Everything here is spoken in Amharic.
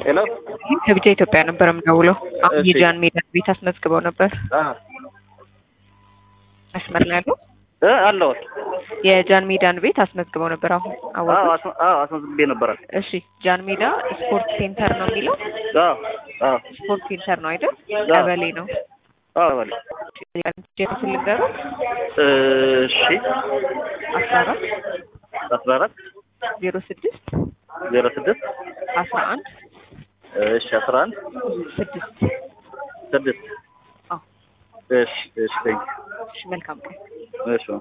ሄሎ ከብቻ ኢትዮጵያ ነበር የምደውለው። አሁን እሺ። የጃን ሜዳ ቤት አስመዝግበው ነበር። አ መስመር ላይ ያለው እ አለው የጃን ሜዳን ቤት አስመዝግበው ነበር። አሁን አዎ አወቁት። አስመ- አዎ አስመዝግቤ ነበረ። እሺ ጃን ሜዳ ስፖርት ሴንተር ነው የሚለው። አዎ አዎ ስፖርት ሴንተር ነው አይደል? አዎ። ቀበሌ ነው። አዎ በል ጀምስ ልንገሩት እሺ አስራ አራት አስራ አራት ዜሮ ስድስት ዜሮ ስድስት አስራ አንድ እሺ አስራ አንድ ስድስት ስድስት አዎ። እሺ እሺ ቴንክ እሺ መልካም ቀን። እሺ